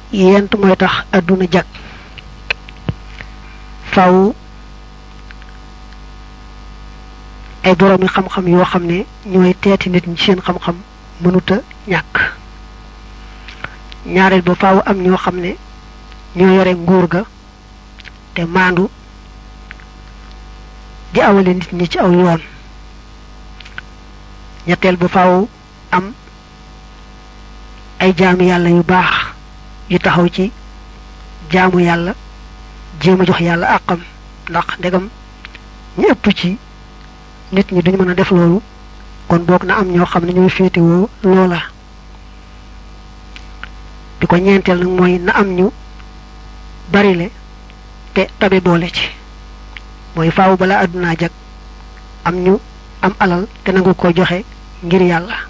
yent mooy tax àdduna jag faw ay boroomi xam-xam yoo xam ne ñooy teeti nit ñi seen xam-xam mënuta ñàkk ñaareel ba faaw am ñoo xam ne ñoo yore nguur ga te maandu di awale nit ñi ci aw yoon ñetteel ba faaw am ay jaamu yàlla yu baax yu taxaw ci jaamu yàlla jéem a jox yàlla àqam ndax ndegam ñu ëpp ci nit ñi duñ mën a def loolu kon boog na am ñoo xam ne ñooy féetewoo loola bi ko ñeenteel nag mooy na am ñu barile te tabe boole ci mooy faaw balaa àdduna jag am ñu am alal te nangu ko joxe ngir yàlla